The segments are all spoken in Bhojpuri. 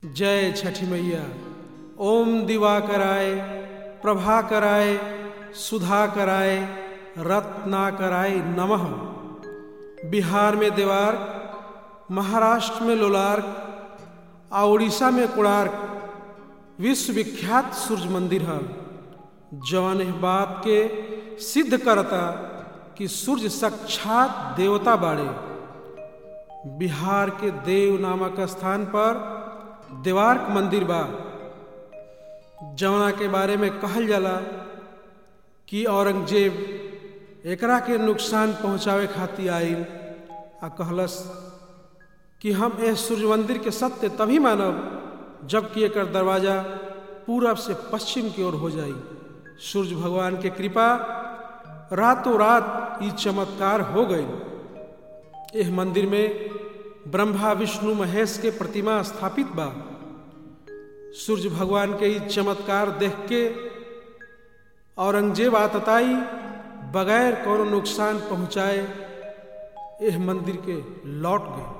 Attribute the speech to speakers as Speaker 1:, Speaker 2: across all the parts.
Speaker 1: जय छठी मैया ओम दिवाकराय प्रभा कराय सुधा कराय रत्ना कराय नमः बिहार में देवार्क महाराष्ट्र में लोलार्क आ उड़ीसा में कोणार्क विश्वविख्यात सूर्य मंदिर है जवन इस बात के सिद्ध करता कि सूर्य साक्षात देवता बाड़े बिहार के देव नामक स्थान पर देवार्क मंदिर बा जवना के बारे में कहल जाला कि औरंगजेब एकरा के नुकसान पहुंचावे खातिर आइल आ कहलस कि हम एह सूर्य मंदिर के सत्य तभी मानब जबकि एकर दरवाजा पूरब से पश्चिम की ओर हो जाई सूर्य भगवान के कृपा रातों रात ये चमत्कार हो गई एह मंदिर में ब्रह्मा विष्णु महेश के प्रतिमा स्थापित बा सूर्य भगवान के ई चमत्कार देख के औरंगजेब आतताई बगैर कोनो नुकसान पहुंचाए एह मंदिर के लौट गए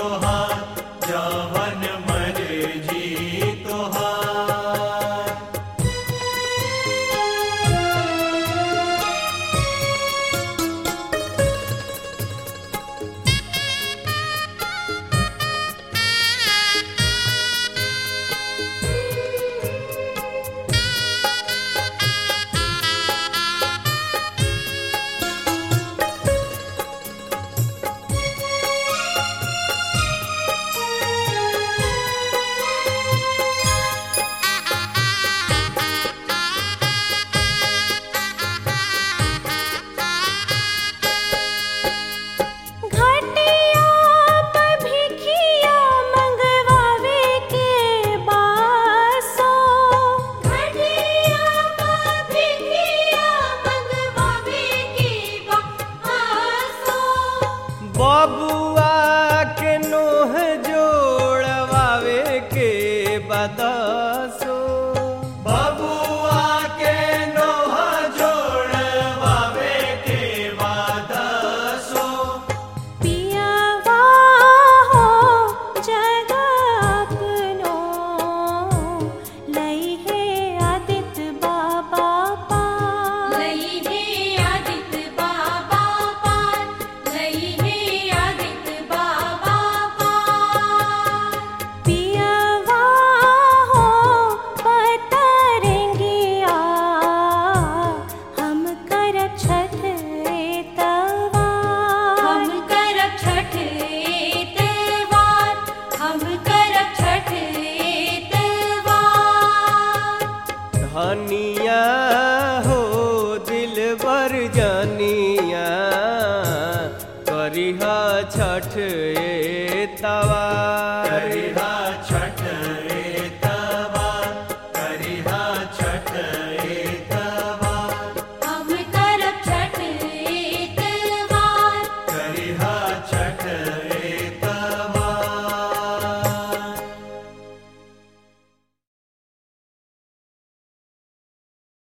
Speaker 2: तोहार जवन मर्जी तोहार
Speaker 3: घटिया पर भिखिया मंगवावे के बासो घटिया पर भिखिया मंगवावे के बासो
Speaker 4: बबुआ के नोह जोड़वावे के बदसो
Speaker 2: बबुआ के नोह जोड़वावे के वादसो
Speaker 3: पियावा हो जगपनो लई है आदित्य बाबा पार
Speaker 5: लई है आदित्य बाबा पार लई है आदित्य बाबा पार
Speaker 3: पियावा हो पतरंगिया हम करब छठ तवा
Speaker 5: हम करब छठ त्योहार हम करब छठ त्योहार
Speaker 4: धनिया हो दिल बर जनिया करिहा छठ ए तवा